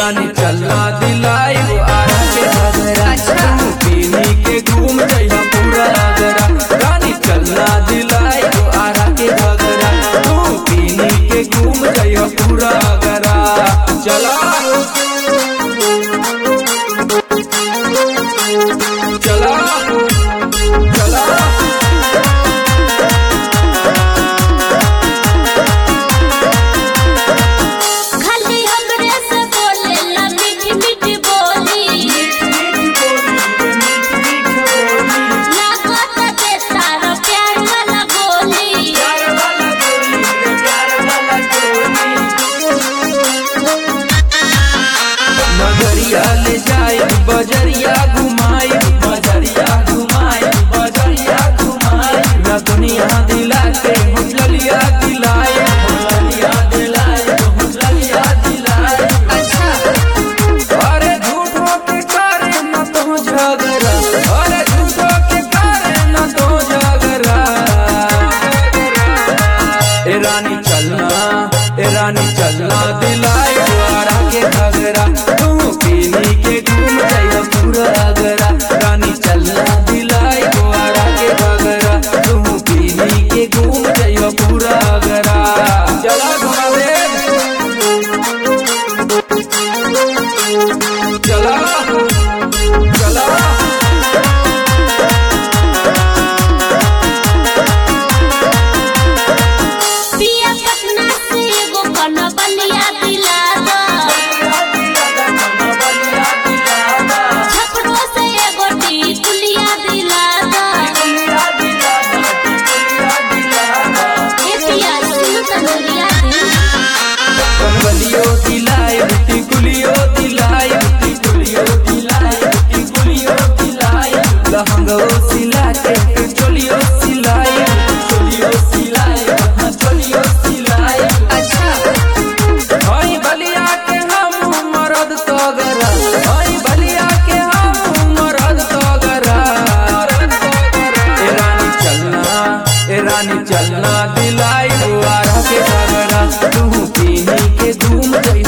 रानी चलना दिलाई आरा के घगरा अच्छा। तू पीनी के घूम जइहा पूरा आगरा रानी चलना दिलाई आरा के घगरा तू पीनी के घूम जइहा पूरा आगरा चला चला चला खाली हमरे से बोलेला मीठी मीठी बोली लागत दे तारा प्यार वाला गोली नगरिया ले जाए बजरिया घुमाई बजरिया घुमाई बजरिया घुमाई ना दुनिया दिला के हुजलिया दिलाए हुजलिया दिलाए हुजलिया दिलाए अच्छा अरे झूठो के करे न तो झगड़ा अरे झूठो के करे न तो झगड़ा ए रानी चलना ए रानी चलना दिलाए द्वारा के घगरा तू पीनी के घूम जाइया पूरा अगरा रानी चलना दिलाए द्वारा के घगरा तू पीनी के घूम जाइया पूरा अगरा चला घुमावे चला चला पिया पटना से एगो कना बलिया दिला दो छपरो से एगो टीकुलिया दिला दो ए पिया सुन तनुरिया दिल कनवलियो दिलाए बुट्टी गुलियो दिलाए बुट्टी गुलियो दिलाए बुट्टी गुलियो दिलाए लहंगो सिला के फिर चोलियो सिलाए चोलियो सिलाए हाँ चोलियो सिलाए अच्छा हाय बलिया के हम मरद तगरा हाय बलिया के हम मरद तगरा ए रानी चलना ए रानी चलना दिलाई दुआरा के घगरा तू पीनी के धूम